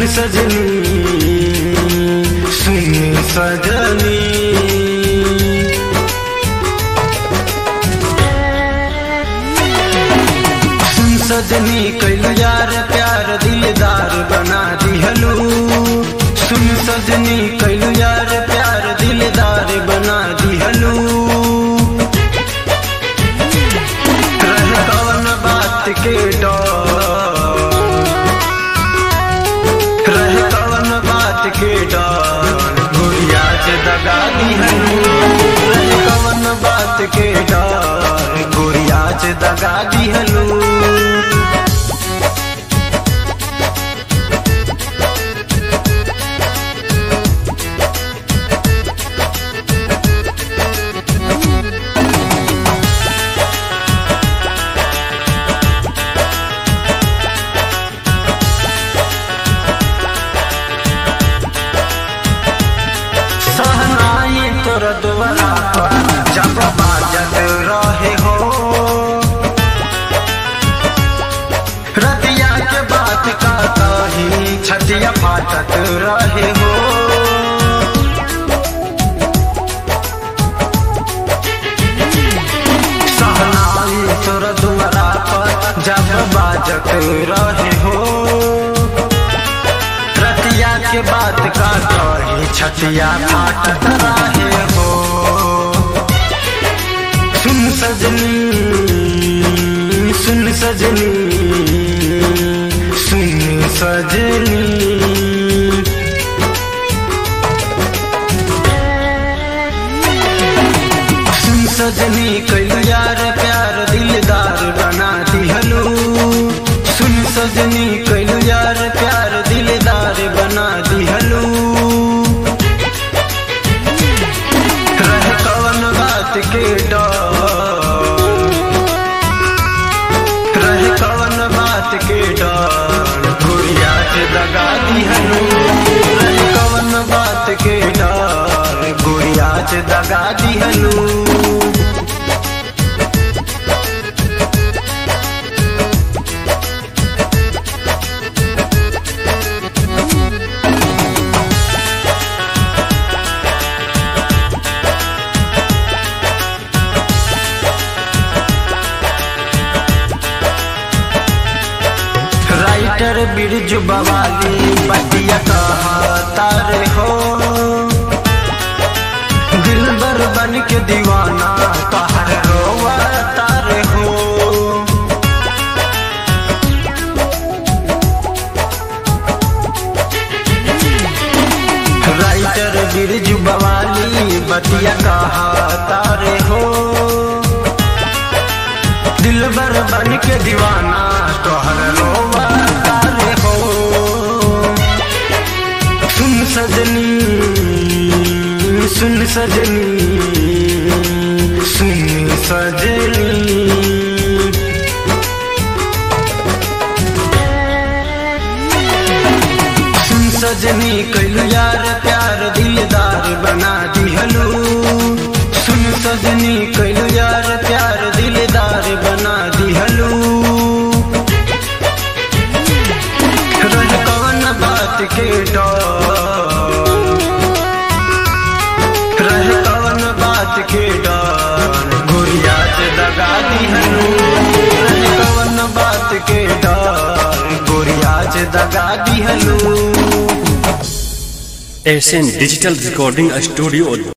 सजनी सुन सजनी सुन सजनी कैलू यार प्यार दिलदार बना दिहलू सुन सजनी कैलू यार प्यार दिलदार बना दिहलू रह कवन बात के डर रह कवन बात के डर गुड़िया से दगा दिहलू रह कवन बात के डर गुड़िया से दगा दिहलू सहनाई तोर दुआरा पर जब बाजत रहे हो रतिया के बात का कही छतिया फाटत रहे हो सहनाई तोर दुआरा पर जब बाजत रहे हो रतिया के बात का कही छतिया फाटत रहे हो सुन सजनी सुन सजनी सुन सजनी सुन सजनी कैलू यार प्यार दिलदार बना दिहलू सुन सजनी कैलू यार प्यार दिलदार बना दिहलू रह कवन बात के डर रह कवन बात के डर गुड़िया से दगा दिहलू रह कवन बात के डर गुड़िया से दगा दिहलू राइटर बिरजू बवाली बतिया तारे हो दिल बर बन के दीवाना कहर रोवा तारे हो राइटर बिरजू बवाली बतिया तारे हो दिल बर बन के दीवाना तोहर रोवा तारे हो सुन सजनी सुन सजनी सुन सजनी सुन सजनी कैलू यार प्यार दिलदार बना दिहलू सुन सजनी कैलू यार प्यार दिलदार बना दिहलू रह कवन बात के डर रह कवन बात के डर गुड़िया से दगा दिहलू रह कवन बात के डर गुड़िया से दगा दिहलू एशियन डिजिटल रिकॉर्डिंग स्टूडियो